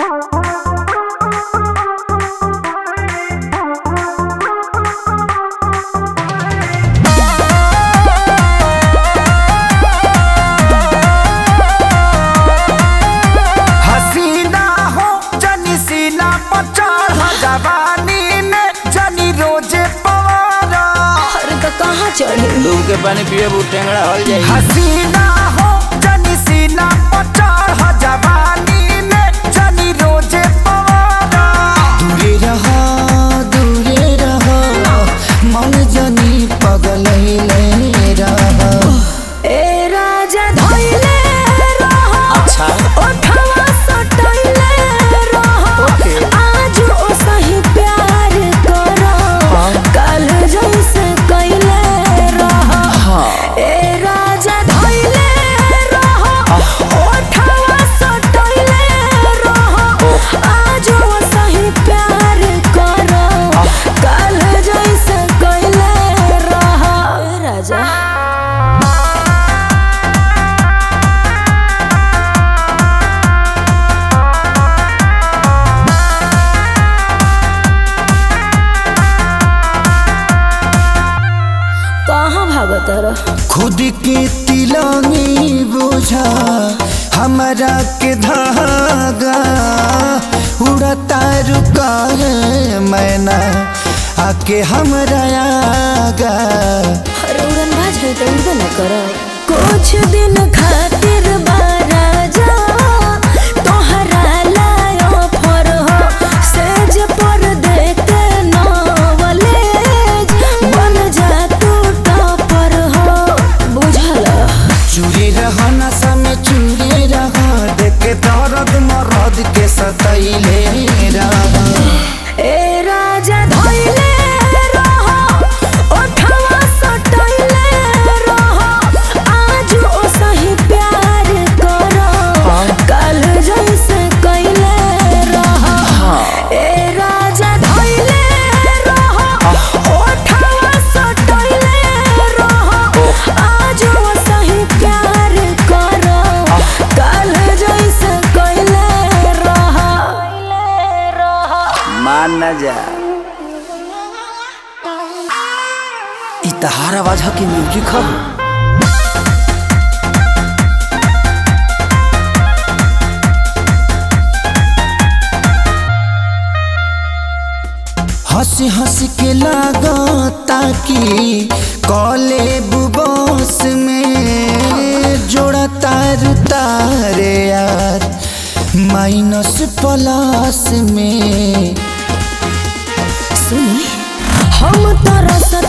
हसीना हो जनी सीना पर चढ़ जवानी में जनी रोजे पवारा अरे तो कहाँ चढ़े डूब के पानी पिए बू टेंगड़ा हल जाई हसीना हो जनी सीना पर चढ़ जवानी में जनी रोजे पवारा दूरे रहो दूरे रहो मन जनी पगल रहो ए राजा धइले रहो अच्छा ओठवा सटइले रहो आज ओ सही प्यार करो कल जैसे कइले रहो ए राजा धइले रहो ओठवा सटइले रहो आज ओ सही प्यार करो कल जैसे कइले रहो ए राजा कहाँ भागत रह खुद के तिलंगी बोझा हमारा के धागा उड़ता रुका है मैना आके हमरा आगा अरे उड़न भाज है तो उड़बे न कर कुछ दिन खातिर बाराजा तोहरा लायो फर हो सेज पर देखे नवलेज बन जा तू टपर हो बुझल चूरी रह नशा में चूरी रह देख दर्द मरद के सतैले रह ए राजा धइले रहो ओठवा सटइले रहो आज ओ सही प्यार करो कल जैसे कइले रहो ए राजा धइले रहो ओठवा सटइले रहो आज ओ सही प्यार करो कल जैसे कइले रहो मान न जा इ तहार आवाज ह के म्यूजिक ह हंसी हंसी के लागता कि कॉले बुबोस में जोड़ा तार तारे यार माइनस प्लस में सुनी हम तरस